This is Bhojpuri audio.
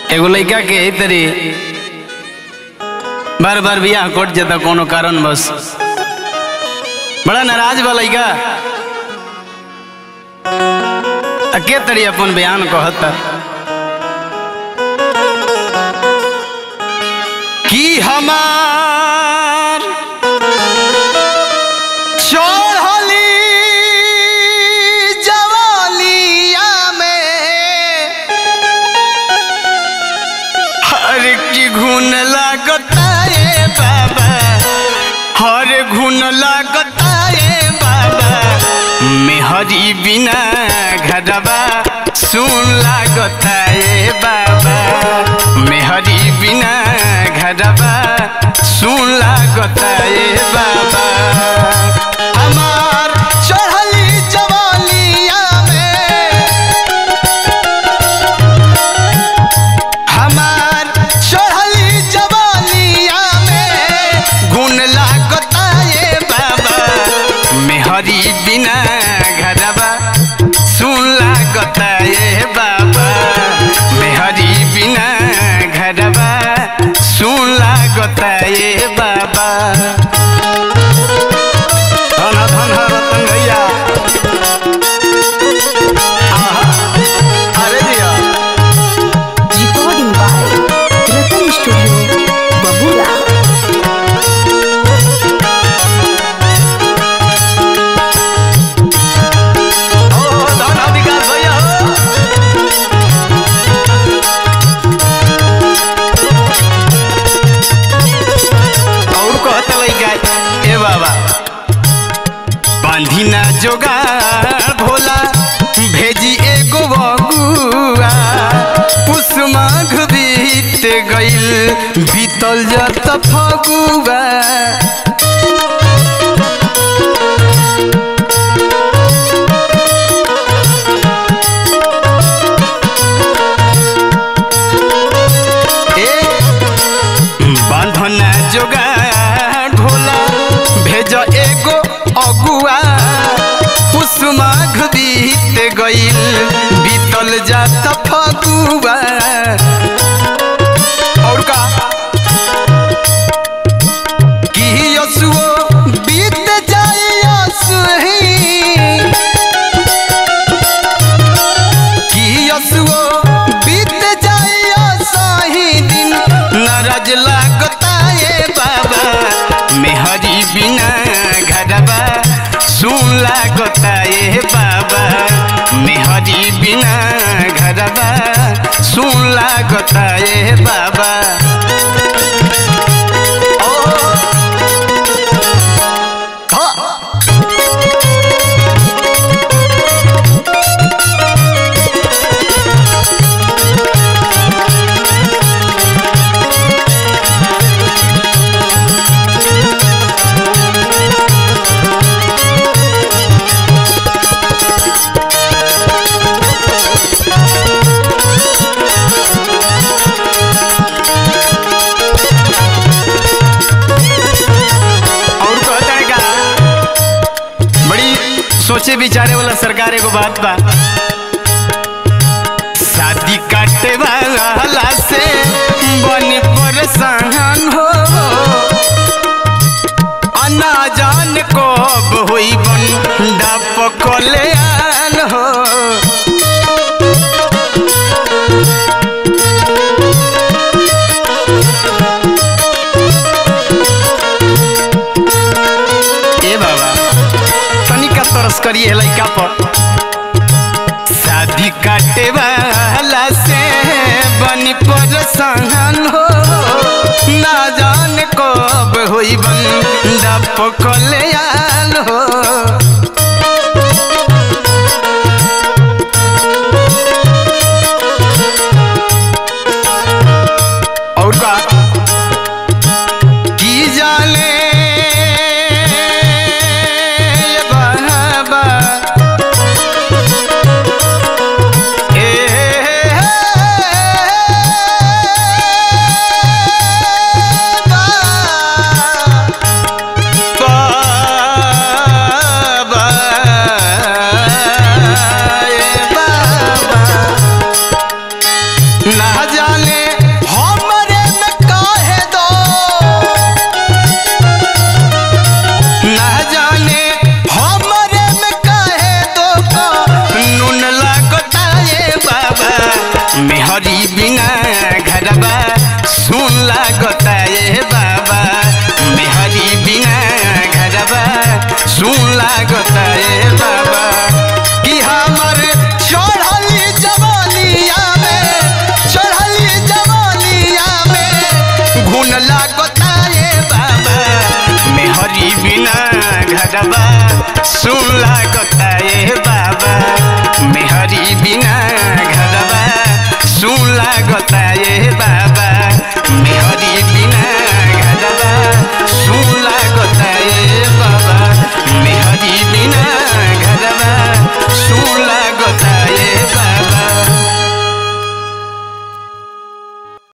एगो लड़का के एही तरी बार बार बियाह कट जाता कोनो कारण बस बड़ा नाराज बा लड़का आ के तरी अपन बयान कहता कि हमार चढ़ली जवालिया में हर की घुन लागता ए बाबा हर घुन लागता ए बाबा मेहरी बिना घरबा सुन लागता ए बाबा मेहरी बिना घरबा सुन लागता ए बाबा हमार चढ़ली जवालिया में हमार चढ़ली जवालिया में गुण लागता ये बाबा मेहरी बिना घरबा सुन लागता ये बाबा मेहरी बिना घरबा सुन लागता ये बाबा धन धन रतन भैया आहा, अरे दिया Recording by Ratan Studio, Babura. ओ धन विकास भैया हो और कहता लइका ए बाबा बांधी ना जोगार भोला भेजी एगो बबुआ पुष्माघ बीत गइल बीतल जत फगुआ ए बांधना जोगा ढोला भेज एगो अगुआ पुष्माघ बीत गइल बीतल जात फगुआ और का कि यसुओ बीत जाए यसुही कि यसुओ बीत जाए सही दिन नाराज लागता ये बाबा मेहरी बिना घरबा सुन लागता ये बाबा मेहरी बिना घरबा सुन लागता ये बाबा ओ हाँ। और कहता है का बड़ी सोचे विचारे वाला सरकार एगो बात बा शादी काटे वाला से बनी परेशान हो अना जान कब होई बन डाप कल्याण हो ए बाबा तनिका तरस करिए लइका पर शादी काटे वाला से बनी परेशान